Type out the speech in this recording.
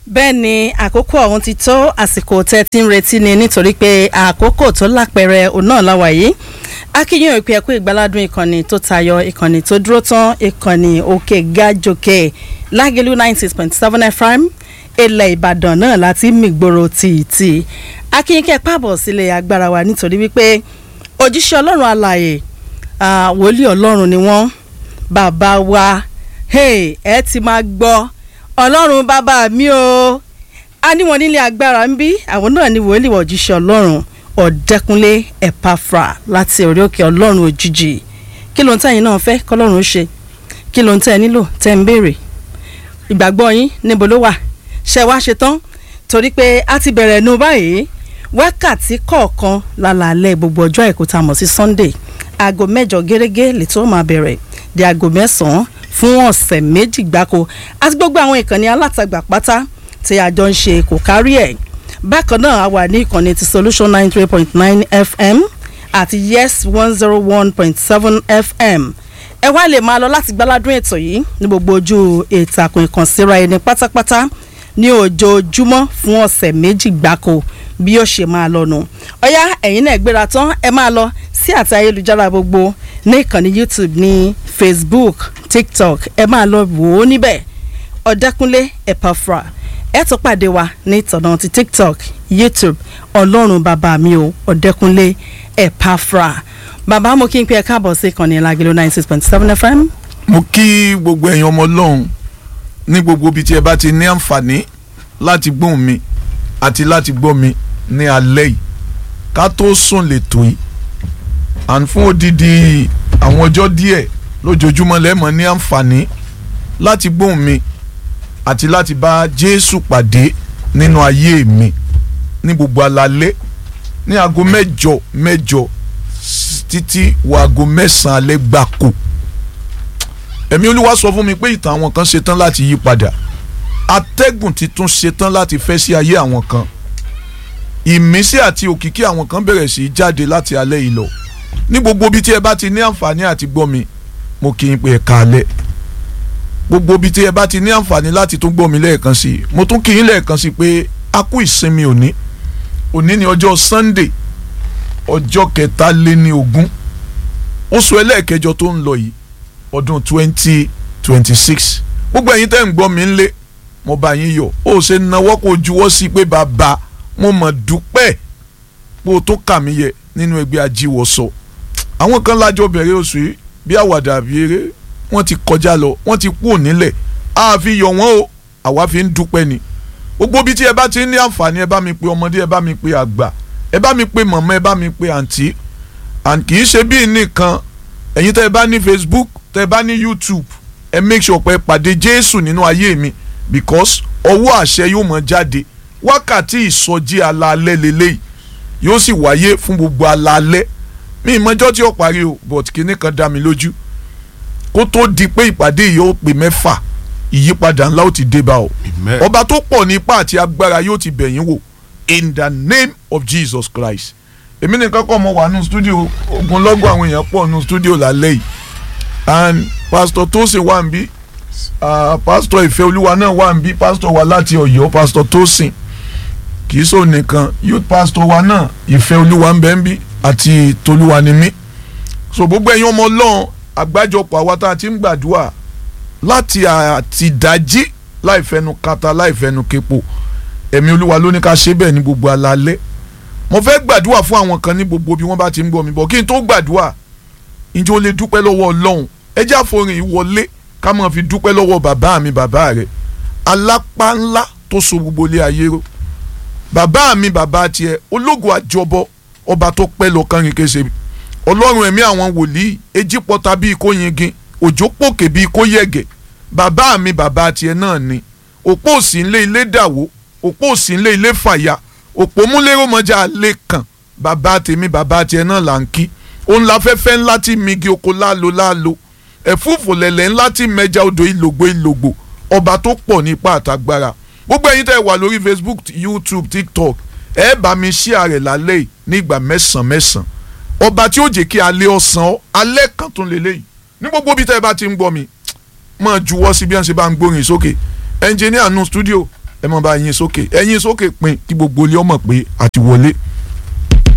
bẹ́ẹ̀ ni àkókò ọ̀hún ti tó àsìkò tẹ́ ti ń retí ni nítorí pé àkókò tó lápẹẹrẹ òun náà láwà yìí akínyìn ìpè ẹ̀kú ìgbàládùn ìkànnì tó tayọ ìkànnì tó dúró tán ìkànnì òkè gájòkè lágẹ̀lú ninety six point seven fm ilẹ̀ ìbàdàn náà láti mìgbòrò tìtì akínyìnkẹ́ pàbọ̀ sílẹ̀ agbára wa nítorí wípé òjíṣẹ́ ọlọ́run alààyè wòlíì ọlọ́run ni wọ́n bàbá wa ẹ ti máa gbọ́ ọlọ́run bàbá mi o a ní wọn nílé agbára ń bí àwọn náà ní wòlíì òjíṣẹ́ ọlọ́run ọ̀dẹ́kunlé ẹ̀páfra láti orí òkè ọlọ́run òjijì kí ló ń tẹ̀yìn náà fẹ́ kọ́lọ́run ó ṣe kí ló ń tẹ̀ nílò tẹ̀ ń béèrè ìgbàgbọ́ yín níbo ló wà ṣe wá ṣe tán torí pé a ti bẹ̀rẹ̀ nu báyìí wákàtí kọ̀ọ̀kan lálàálẹ̀ gbogbo ọjọ́ àìkú tá a mọ̀ sí sunday aago mẹ́jọ gẹ́gẹ́ lẹ́tọ́ máa bẹ̀rẹ̀ di aago mẹ́sàn-án fún ọ̀sẹ̀ méjì gbáko àti gbogbo àwọn ìkànnì alátagbà pátá tí a jọ ń ṣe kò kárí ẹ̀ bákan náà a wà ní ìkànnì ti solution ninety three point nine fm àti yes one zero one point seven fm ẹ wá lè máa lọ láti gbáládùn ètò yìí ní gbogbo ojú ìtàkùn ìkànsíra ẹni pátápátá ní ojoojúmọ́ fún ọ̀sẹ̀ méjì gbáko bí ó ṣe máa lọ nù ọ̀yá ẹ̀yin náà gbéra tán ẹ máa lọ sí àti ayélujára gbogbo ní ìkànnì youtube ní facebook tiktok ẹ máa lọ wò ó níbẹ̀ ọ̀dẹ́kúnlé ẹ̀pàfra ẹ tún pàdé wa ní ìtọ̀nà ti tiktok youtube ọlọ́run bàbá mi o ọ̀dẹ́kúnlé ẹ̀pàfra bàbá mo kí n pé ẹ káàbọ̀ sí ìkànnì ìlàgìlò ninety six point seven fm. mo kí gbogbo ẹ̀yin ọmọ ọlọ́run ní gbogbo ibi tí ẹ bá ti ní àǹfààní láti gbóhùn mi àti láti gbọ́ mi ní alẹ́ yìí ká tó sùn lẹ́tọ̀ yìí à ń fún odidi àwọn ọjọ́ díẹ̀ lójoojúmọ́ lẹ́mọ̀ ní àǹfààní láti gbóhùn mi àti láti bá Jésù pàdé nínú ayé mi ní gbogbo alalẹ́ ní aago mẹ́jọ mẹ́jọ títí wọ aago mẹ́sàn-án alẹ́ gbáko ẹ̀mí olúwa sọ fún mi pé ìtàn àwọn kan ṣetán láti yí padà atẹ́gùn titun ṣetán láti fẹ́ sí ayé àwọn kan ìmísí àti òkìkí àwọn kan bẹ̀rẹ̀ sí í jáde láti alẹ́ yìí lọ ní gbogbo ibi tí ẹ bá ti ní àǹfààní àti gbọ́ mi mo kí n pé ẹ káalẹ́ gbogbo ibi tí ẹ bá ti ní àǹfààní láti tún gbọ́ mi lẹ́ẹ̀kan sí i mo tún kí yín lẹ́ẹ̀kan sí i pé a kú ìsinmi òní òní ni ọjọ́ Sunday ọjọ́ kẹtàléní ogún oṣù ẹlẹ́ẹ̀kẹjọ tó ń lọ yìí ọdún twenty twenty six gbogbo ẹ̀yin tẹ́ ń gbọ́ mi ń lé mo bá yín yọ̀ ó ṣe nawọ́ kó juwọ́ sí pé bàbá mo mọ̀ dúpẹ́ pé o tó kà mí yẹ nínú ẹgbẹ́ ajíwọ̀sọ àwọn kan lájọ bẹ̀rẹ̀ oṣù yìí bí àwàdà àbí eré wọ́n ti kọjá lọ wọ́n ti kú nílẹ̀ a fi yọ̀ wọ́n o àwa fi ń dúpẹ́ ni gbogbo bí tí ẹ bá ti ní àǹfààní ẹ bá mi pe ọmọdé ẹ bá mi pe àgbà ẹ bá mi pe mọ̀mọ́ ẹ bá mi pe àǹtí and kì í ṣe bí nìkan ẹ̀yin tẹ́ ẹ bá ní Facebook tẹ́ ẹ bá ní YouTube ẹ make sure pé ẹ pàdé Jésù nínú ayé mi because ọwọ́ àṣẹ yóò mọ jáde wákàtí ìsọjí alaalẹ́ lélẹ́yìí yóò sì wáyé fún gbogbo alaalẹ́ mi ìmọ̀jọ́ tí ó parí o but kinní kan dá mi lójú kó tó di pé ìpàdé yìí ó pè mẹ́fà ìyípadà ńlá ó ti dé bá o ọba tó pọ̀ ní ipá àti agbára yóò ti bẹ̀yìn wò in the name of Jesus Christ èmi nìkan kọ́ mo wà nù studio ogunlọ́gọ̀ àwọn èèyàn pọ̀ nù studio lálẹ́ yìí and pastor Tosin wà ń bí uh, pastor Ìfẹ́olúwa náà wà ń bí pastor wa láti Ọ̀yọ́ pastor Tosin kì í sọ nìkan youth pastor wa náà Ìfẹ́olúwa ń bẹ ń bí àti Tolúwa ni mí so gbogbo ẹ̀yin ọmọ Ọlọ́run àgbájọpọ̀ àwa tá a ti ń gbàdúrà láti àtìdájí láì fẹnu kata láì fẹnu kepo ẹ̀mí Olúwa ló ní ká ṣe bẹ́ẹ̀ ní gbogbo alalẹ́ mo fẹ́ gbàdúrà fún àwọn kan ní gbogbo bí wọ́n bá ti ń gbọ́ mi bọ̀ kí n tó gbàdúrà ǹjẹ́ o lè dúpẹ́ lọ́wọ́ Ọlọ́run ẹ jẹ́ àforin ìwọlé ká máa fi dúpẹ́ lọ́wọ́ bàbá mi bàbá rẹ̀ alápá ńlá tó so gbogbo ilé ayé ró bàbá mi bàbá tiẹ̀ ológun àjọbọ ọba tó pẹ́ lọ kánrin kése ọlọ́run ẹ̀mí àwọn wòlíì ejì pọ́ta bíi kó yingin òjò pòkè bíi kó yẹ̀gẹ̀ bàbá mi bàbá tiẹ̀ náà ni òpó òsì ńlé ilé dàwó òpó òsì ńlé ilé fàyà òpó múlẹ́rọ̀ mọ́jà lè kàn bàbá tèmi bàbá tiẹ̀ náà là ń kí òun la fẹ́fẹ́ ńlá tí migi oko lálo lálo ẹ̀fúùfù lẹ̀lẹ̀ ńlá tí mẹja odò ìlògbò ìlògbò ọba tó pọ̀ nípa àtagbára gbogbo ẹ̀yin tẹ́ wà lórí Facebook YouTube TikTok ẹ bá mi share rẹ̀ lálẹ́ yìí ní ìgbà mẹ́sàn-án mẹ́sàn-án ọba tí ó jẹ́ kí alẹ́ ọ̀sán ọ́ alẹ́ kan tún lélẹ̀ yìí ní gbogbo bí tẹ́ ẹ bá ti ń gbọ́ mi máa juwọ́ sí bí wọ́n ṣe bá ń gbórin sókè ẹnjìníà nu studio ẹ mọ̀ bá yín sókè ẹ̀yin sókè pin kí gbogbo ilé ọmọ pé àti wọlé